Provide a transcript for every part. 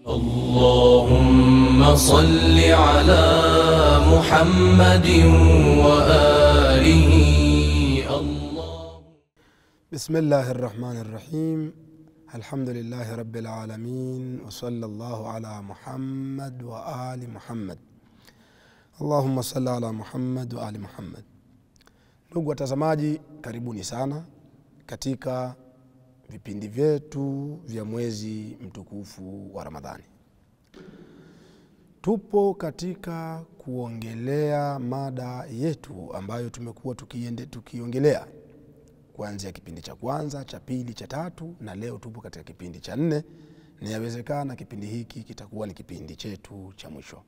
اللهم صل على محمد وآله الله بسم الله الرحمن الرحيم الحمد لله رب العالمين وصلى الله على محمد وآل محمد اللهم صل على Muhammad wa ali Muhammad. Ndugu watazamaji, karibuni sana katika vipindi vyetu vya mwezi mtukufu wa Ramadhani. Tupo katika kuongelea mada yetu ambayo tumekuwa tukiende, tukiongelea kuanzia kipindi cha kwanza, cha pili, cha tatu na leo tupo katika kipindi cha nne, na yawezekana kipindi hiki kitakuwa ni kipindi chetu cha mwisho.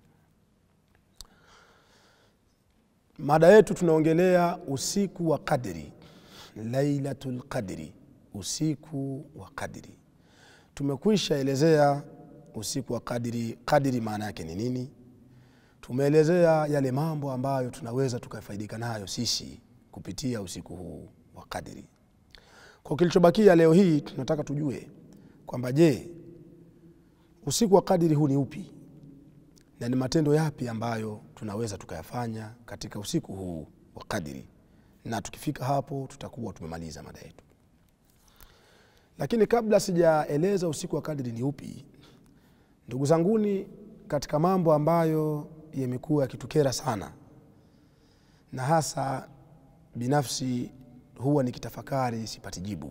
Mada yetu tunaongelea usiku wa qadri, lailatul qadri, usiku wa qadri. Tumekwisha elezea usiku wa qadri, qadri maana yake ni nini. Tumeelezea yale mambo ambayo tunaweza tukafaidika nayo sisi kupitia usiku huu wa qadri. Kwa kilichobakia leo hii tunataka tujue kwamba je, usiku wa qadri huu ni upi na ni matendo yapi ambayo tunaweza tukayafanya katika usiku huu wa qadri, na tukifika hapo tutakuwa tumemaliza mada yetu. Lakini kabla sijaeleza usiku wa kadri ni upi, ndugu zanguni, katika mambo ambayo yamekuwa yakitukera sana na hasa binafsi huwa nikitafakari sipati jibu,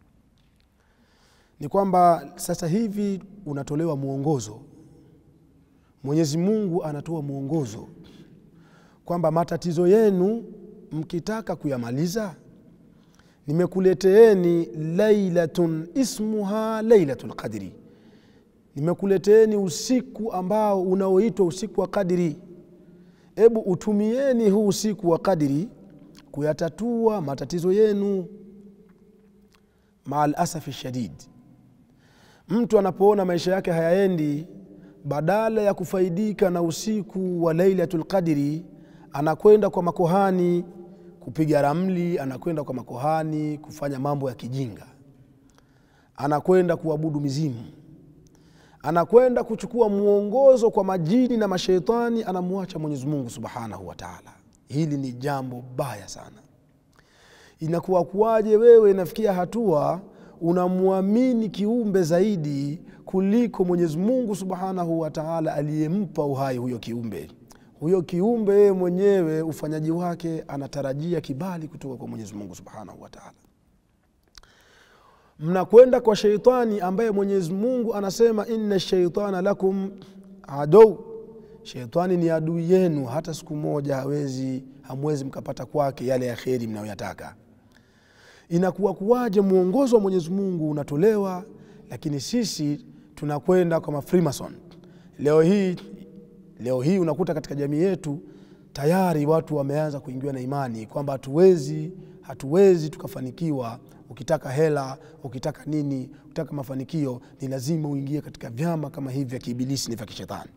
ni kwamba sasa hivi unatolewa mwongozo Mwenyezi Mungu anatoa mwongozo kwamba matatizo yenu mkitaka kuyamaliza, nimekuleteeni lailatun ismuha lailatul qadri, nimekuleteeni usiku ambao unaoitwa usiku wa qadri. Hebu utumieni huu usiku wa qadri kuyatatua matatizo yenu. Maal asafi shadid, mtu anapoona maisha yake hayaendi badala ya kufaidika na usiku wa lailatul qadri anakwenda kwa makohani kupiga ramli, anakwenda kwa makohani kufanya mambo ya kijinga, anakwenda kuabudu mizimu, anakwenda kuchukua mwongozo kwa majini na masheitani, anamwacha Mwenyezi Mungu subhanahu wa taala. Hili ni jambo baya sana. Inakuwa kuwaje wewe inafikia hatua unamwamini kiumbe zaidi kuliko Mwenyezi Mungu subhanahu wa taala aliyempa uhai huyo kiumbe. Huyo kiumbe yeye mwenyewe ufanyaji wake anatarajia kibali kutoka kwa Mwenyezi Mungu subhanahu wa taala. Mnakwenda kwa sheitani ambaye Mwenyezi Mungu anasema inna shaitana lakum adou, sheitani ni adui yenu, hata siku moja hawezi hamwezi mkapata kwake yale ya kheri mnayoyataka. Inakuwa kuwaje mwongozo wa Mwenyezi Mungu unatolewa, lakini sisi tunakwenda kwa mafrimason leo hii. Leo hii unakuta katika jamii yetu tayari watu wameanza kuingiwa na imani kwamba hatuwezi hatuwezi tukafanikiwa. Ukitaka hela, ukitaka nini, ukitaka mafanikio, ni lazima uingie katika vyama kama hivi vya kiibilisi ni vya kishetani.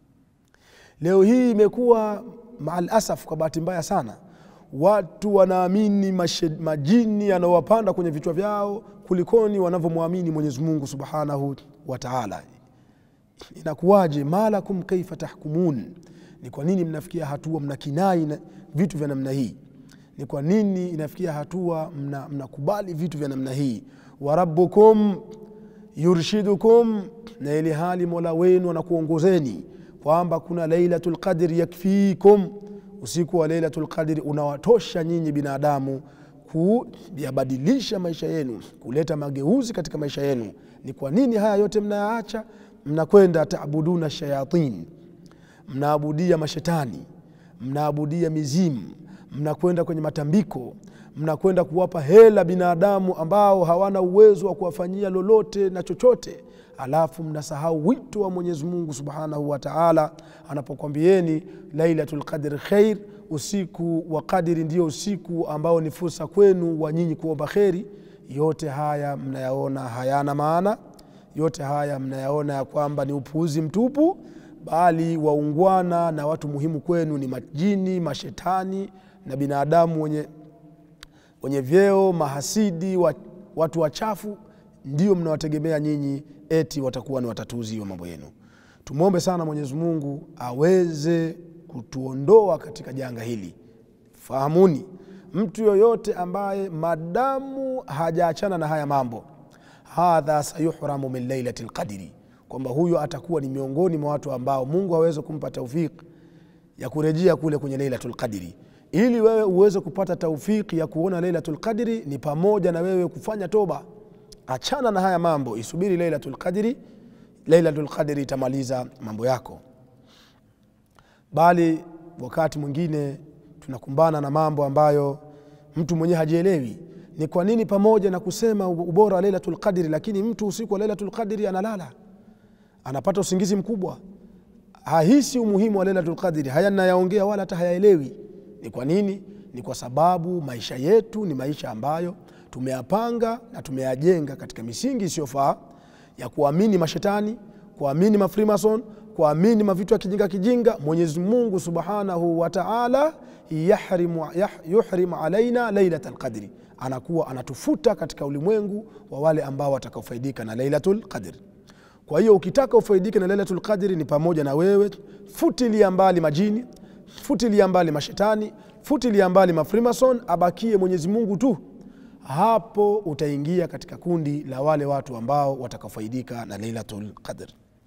Leo hii imekuwa maal asaf, kwa bahati mbaya sana watu wanaamini majini yanayowapanda kwenye vichwa vyao kulikoni wanavyomwamini Mwenyezi Mungu subhanahu wa taala. Inakuwaje? malakum kaifa tahkumun, ni kwa nini mnafikia hatua mnakinai na vitu vya namna hii? Ni kwa nini inafikia hatua mnakubali mna vitu vya namna hii? wa rabbukum yurshidukum, na ili hali mola wenu anakuongozeni kwamba kuna lailatul qadri yakfikum usiku wa lailatul qadri unawatosha nyinyi binadamu kuyabadilisha maisha yenu, kuleta mageuzi katika maisha yenu. Ni kwa nini haya yote mnayaacha? Mnakwenda taabuduna shayatin, mnaabudia mashetani, mnaabudia mizimu, mnakwenda kwenye matambiko, mnakwenda kuwapa hela binadamu ambao hawana uwezo wa kuwafanyia lolote na chochote alafu mnasahau wito wa Mwenyezi Mungu subhanahu wa taala anapokwambieni lailatul qadri khair, usiku wa qadri ndio usiku ambao ni fursa kwenu wa nyinyi kuomba kheri. Yote haya mnayaona hayana maana, yote haya mnayaona ya kwamba ni upuuzi mtupu, bali waungwana na watu muhimu kwenu ni majini, mashetani na binadamu wenye, wenye vyeo, mahasidi, watu wachafu ndio mnawategemea nyinyi eti watakuwa ni watatuzi wa mambo yenu tumwombe sana mwenyezi mungu aweze kutuondoa katika janga hili fahamuni mtu yoyote ambaye madamu hajaachana na haya mambo hadha sayuhramu min lailati lqadri kwamba huyo atakuwa ni miongoni mwa watu ambao mungu aweze kumpa taufik ya kurejea kule kwenye lailatu lqadri ili wewe uweze kupata taufiki ya kuona lailatu lqadri ni pamoja na wewe kufanya toba achana na haya mambo isubiri lailatu lqadri lailatu lqadri itamaliza mambo yako bali wakati mwingine tunakumbana na mambo ambayo mtu mwenyewe hajielewi ni kwa nini pamoja na kusema ubora wa lailatul qadri lakini mtu usiku wa lailatul qadri analala anapata usingizi mkubwa hahisi umuhimu wa lailatul qadri haya nayaongea wala hata hayaelewi ni kwa nini ni kwa sababu maisha yetu ni maisha ambayo tumeyapanga na tumeyajenga katika misingi isiyofaa ya kuamini mashetani kuamini mafrimason kuamini mavitu ya kijinga kijinga mwenyezi mungu subhanahu wa taala yahrimu, yah, yuhrimu alaina lailat lqadri anakuwa anatufuta katika ulimwengu wa wale ambao watakaofaidika na lailatul qadri kwa hiyo ukitaka ufaidike na lailatul qadri ni pamoja na wewe futilia mbali majini futilia mbali mashetani futilia mbali mafrimason abakie mwenyezi mungu tu hapo utaingia katika kundi la wale watu ambao watakaofaidika na lailatul qadr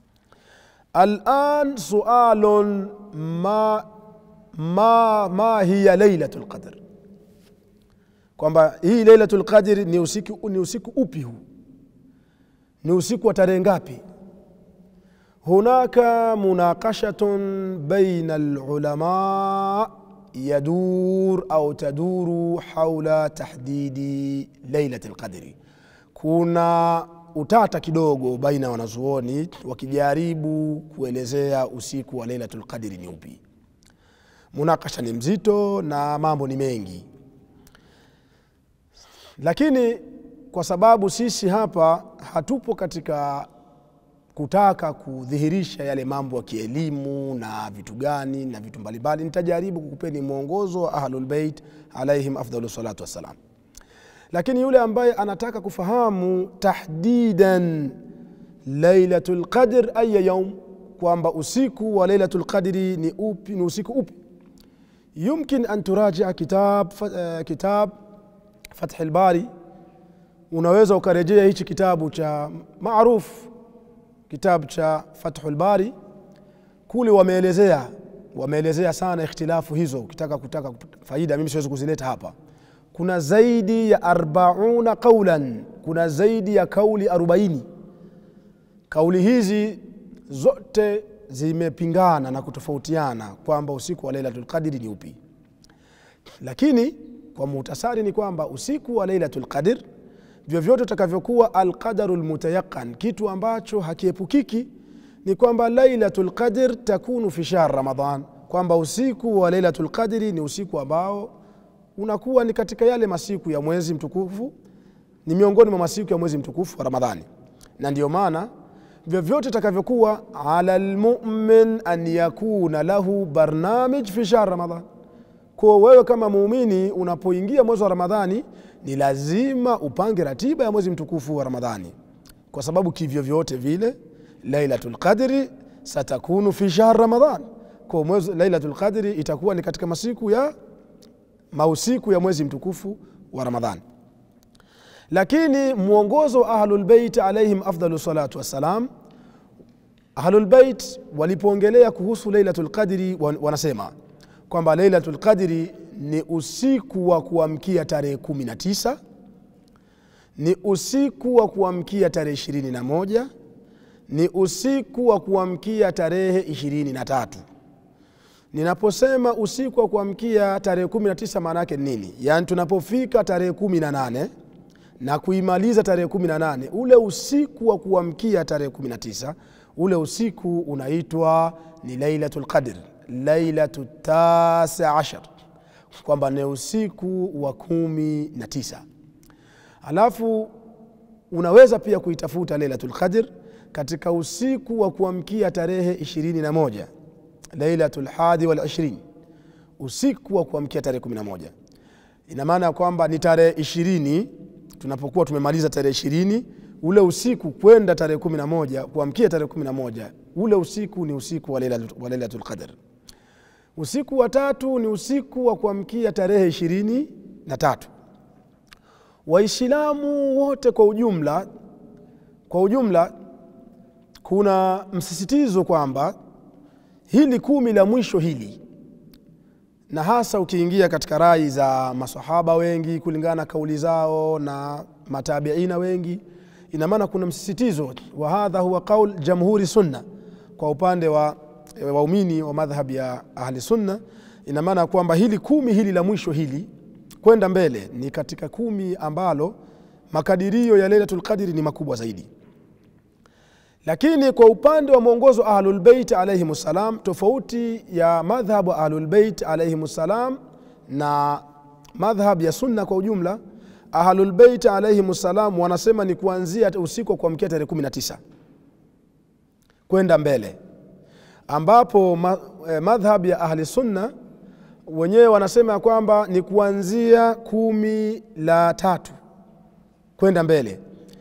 alan sualun ma, ma, ma hiya lailatul qadr kwamba hii lailatul qadri ni usiku, ni usiku upi huu ni usiku wa tarehe ngapi hunaka munaqashatun baina lulama yadur au taduru haula tahdidi lailati lqadri kuna utata kidogo baina ya wanazuoni wakijaribu kuelezea usiku wa lailatu lqadri ni upi munakasha ni mzito na mambo ni mengi lakini kwa sababu sisi hapa hatupo katika kutaka kudhihirisha yale mambo ya kielimu na vitu gani na vitu mbalimbali nitajaribu kukupeni mwongozo wa ahlulbeit alaihim afdalu salatu wassalam lakini yule ambaye anataka kufahamu tahdidan lailatu lqadr aya yaum kwamba usiku wa lailatu lqadri ni upi ni usiku upi yumkin an turajia kitab, uh, kitab fathi lbari unaweza ukarejea hichi kitabu cha maruf kitabu cha fathu lbari kule wameelezea wameelezea sana ikhtilafu hizo ukitaka kutaka faida mimi siwezi kuzileta hapa kuna zaidi ya arbauna qaulan kuna zaidi ya kauli arobaini kauli hizi zote zimepingana na kutofautiana kwamba usiku wa lailatul qadri ni upi lakini kwa muhtasari ni kwamba usiku wa lailatul qadr vyovyote utakavyokuwa alqadaru lmutayaqan kitu ambacho hakiepukiki ni kwamba lailatul qadr takunu fi shahr ramadan kwamba usiku wa lailatul qadri ni usiku ambao unakuwa ni katika yale masiku ya mwezi mtukufu ni miongoni mwa masiku ya mwezi mtukufu wa ramadhani na ndiyo maana vyovyote itakavyokuwa ala lmumin an yakuna lahu barnamij fi shahr ramadan kwa wewe kama muumini unapoingia mwezi wa ramadhani ni lazima upange ratiba ya mwezi mtukufu wa ramadhani kwa sababu kivyo vyote vile lailatu lqadri satakunu fi shahr ramadan kwa mwezi lailatu lqadri itakuwa ni katika masiku ya mausiku ya mwezi mtukufu wa ramadhani lakini mwongozo wa ahlulbeit alaihim afdalu salatu wassalam ahlulbeit walipoongelea kuhusu lailatu lqadri wanasema kwamba lailatu lqadri ni usiku wa kuamkia tarehe kumi na tisa ni usiku wa kuamkia tarehe ishirini na moja ni usiku wa kuamkia tarehe ishirini na tatu ninaposema usiku wa kuamkia tarehe kumi na tisa maana yake nini yaani tunapofika tarehe kumi na nane na kuimaliza tarehe kumi na nane ule usiku wa kuamkia tarehe kumi na tisa ule usiku unaitwa ni lailatu lqadr lailatu tasi ashar kwamba ni usiku wa kumi na tisa alafu unaweza pia kuitafuta lailatu lqadr katika usiku wa kuamkia tarehe ishirini na moja lailatu lhadi walishrin usiku wa kuamkia tarehe kumi na moja ina maana ya kwamba ni tarehe ishirini tunapokuwa tumemaliza tarehe ishirini ule usiku kwenda tarehe kumi na moja kuamkia tarehe kumi na moja ule usiku ni usiku wa Lailatul- wa lailatul qadr usiku wa tatu ni usiku wa kuamkia tarehe ishirini na tatu waislamu wote kwa ujumla kwa ujumla kuna msisitizo kwamba hili kumi la mwisho hili na hasa ukiingia katika rai za masahaba wengi kulingana na kauli zao na matabiina wengi ina maana kuna msisitizo wa hadha huwa qaul jamhuri sunna kwa upande wa waumini wa madhhab ya ahli sunna ina maana kwamba hili kumi hili la mwisho hili kwenda mbele ni katika kumi ambalo makadirio ya lailatul qadri ni makubwa zaidi lakini kwa upande wa mwongozo wa ahlulbeit alaihim ssalam tofauti ya madhhabu wa ahlulbeit alaihim ssalam na madhhab ya sunna kwa ujumla ahlulbeit alaihim ssalam wanasema ni kuanzia usiku wa kuamkia tarehe 19 kwenda mbele ambapo ma, eh, madhhab ya ahli sunna wenyewe wanasema ya kwamba ni kuanzia kumi la tatu kwenda mbele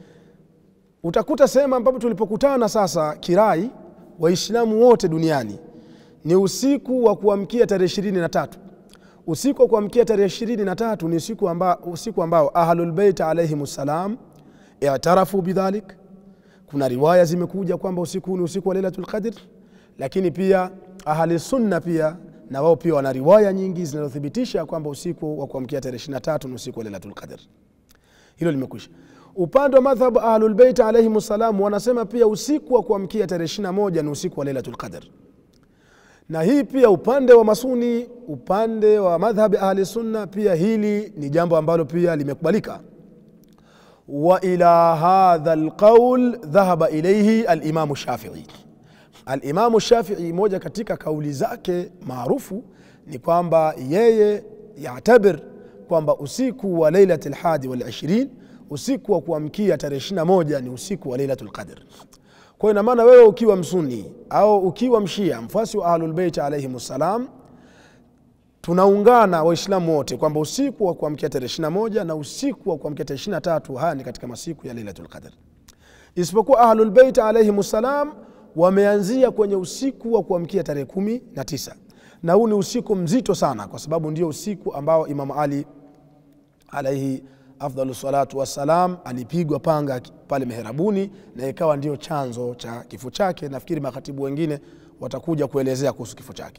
utakuta sehemu ambapo tulipokutana sasa kirai waislamu wote duniani ni usiku wa kuamkia tarehe ishirini na tatu usiku wa kuamkia tarehe ishirini na tatu ni usiku, amba, usiku ambao ahlulbeit alaihim ssalam itarafu bidhalik kuna riwaya zimekuja kwamba usiku huu ni usiku wa lailatul qadr lakini pia ahli sunna pia na wao pia wana riwaya nyingi zinazothibitisha kwamba usiku wa kuamkia tarehe 23 ni usiku wa lailatul qadr hilo limekwisha upande wa madhhabu ahlulbeit alaihim ssalam wanasema pia usiku wa kuamkia tarehe 21 ni usiku wa lailatul qadr na hii pia upande wa masuni upande wa madhhabi ahli sunna pia hili ni jambo ambalo pia limekubalika wa ila hadha lqaul dhahaba ilaihi alimamu shafii alimamu shafii moja katika kauli zake maarufu ni kwamba yeye yatabir kwamba usiku wa lailati lhadi walishirin usiku wa kuamkia tarehe 21 ni usiku wa lailatul qadr kwa ina maana wewe ukiwa msuni au ukiwa mshia mfuasi wa ahlulbeit alaihim ssalam tunaungana waislamu wote kwamba usiku wa kuamkia tarehe 21 na usiku wa kuamkia tarehe 23 haya ni katika masiku ya lailatul qadr isipokuwa ahlulbeit alaihim ssalam wameanzia kwenye usiku wa kuamkia tarehe kumi na tisa na huu ni usiku mzito sana kwa sababu ndio usiku ambao imamu ali alaihi afdalu salatu wassalam alipigwa panga pale meherabuni na ikawa ndio chanzo cha kifo chake nafikiri makatibu wengine watakuja kuelezea kuhusu kifo chake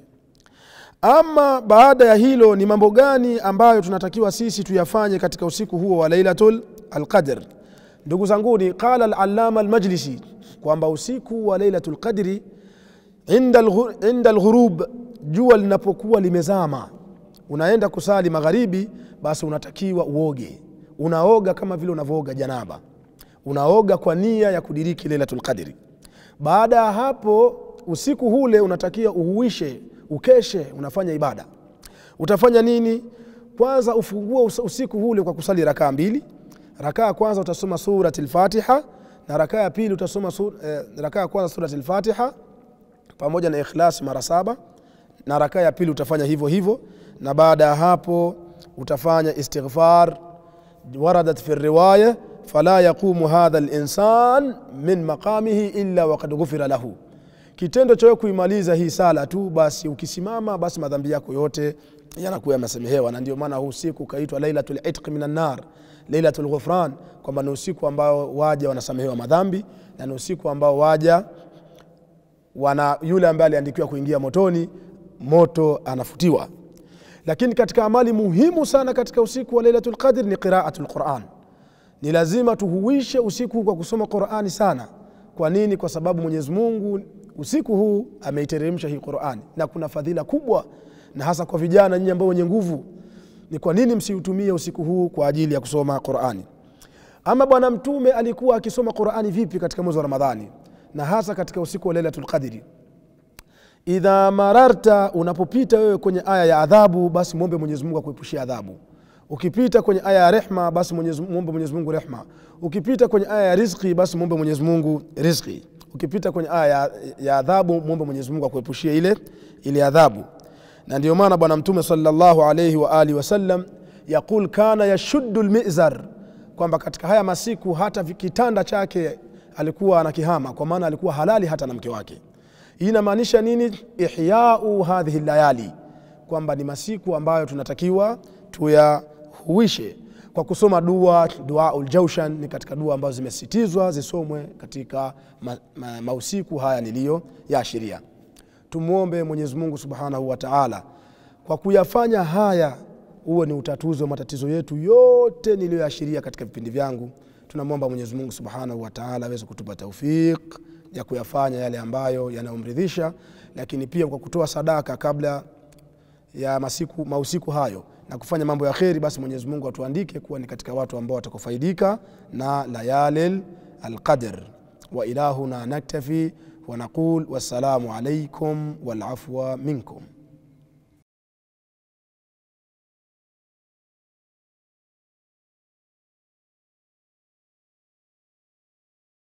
ama baada ya hilo ni mambo gani ambayo tunatakiwa sisi tuyafanye katika usiku huo wa lailatul alqadr ndugu zanguni qala alalama almajlisi kwamba usiku wa lailatul qadri inda alghu- inda alghurub jua linapokuwa limezama unaenda kusali magharibi basi unatakiwa uoge unaoga kama vile unavooga janaba unaoga kwa nia ya kudiriki lailatul qadri baada ya hapo usiku hule unatakiwa uhuishe ukeshe unafanya ibada utafanya nini kwanza ufungue us- usiku hule kwa kusali rakaa mbili rakaa ya kwanza utasoma surati lfatiha na rakaa ya pili utasoma sur, eh, rakaa ya kwanza surati lfatiha pamoja na ikhlas mara saba na rakaa ya pili utafanya hivyo hivyo na baada ya hapo utafanya istighfar waradat fi riwaya fala yaqumu hadha linsan min maqamihi illa waqad ghufira lahu kitendo cha wewe kuimaliza hii sala tu basi ukisimama basi madhambi yako yote yanakuwa yamesamehewa na ndio maana huu usiku ukaitwa lailatul itq minan nar lailatul ghufran kwamba ni usiku ambao waja wanasamehewa madhambi na ni usiku ambao waja wana yule ambaye aliandikiwa kuingia motoni moto anafutiwa lakini katika amali muhimu sana katika usiku wa lailatul qadr ni qiraatul quran ni lazima tuhuishe usiku huu kwa kusoma qurani sana kwa nini kwa sababu mwenyezi mungu usiku huu ameiteremsha hii qurani na kuna fadhila kubwa na hasa kwa vijana nyinyi ambao wenye nguvu ni kwa nini msiutumie usiku huu kwa ajili ya kusoma qurani ama bwana mtume alikuwa akisoma qurani vipi katika mwezi wa ramadhani na hasa katika usiku wa lailatul qadri idha mararta unapopita wewe kwenye aya ya adhabu basi mwombe mwenyezi mungu akuepushie adhabu ukipita kwenye aya ya rehma basi Mwenyezi- mwombe mwenyezi mungu rehma ukipita kwenye aya ya rizki basi mwombe mwenyezi mungu rizki ukipita kwenye aya ya, ya adhabu mwombe mwenyezi mungu akuepushie ile ile adhabu na ndio maana bwana mtume salllahu alaihi wa alihi wasallam yaqul kana yashuddu lmizar kwamba katika haya masiku hata vi- kitanda chake alikuwa anakihama kwa maana alikuwa halali hata na mke wake hii inamaanisha nini ihyau hadhihi layali kwamba ni masiku ambayo tunatakiwa tuyahuishe kwa kusoma dua duaul jaushan ni katika dua ambazo zimesitizwa zisomwe katika ma, ma, mausiku haya niliyo yaashiria tumwombe mwenyezi mungu subhanahu wa taala kwa kuyafanya haya huo ni utatuzi wa matatizo yetu yote niliyoashiria katika vipindi vyangu tunamwomba mwenyezi mungu subhanahu wa taala aweze kutupa taufiq ya kuyafanya yale ambayo yanayomridhisha lakini pia kwa kutoa sadaka kabla ya masiku mausiku hayo na kufanya mambo ya kheri basi mwenyezi mungu atuandike kuwa ni katika watu ambao watakufaidika na layalil alqadr wa ilahuna naktafi ونقول والسلام عليكم والعفو منكم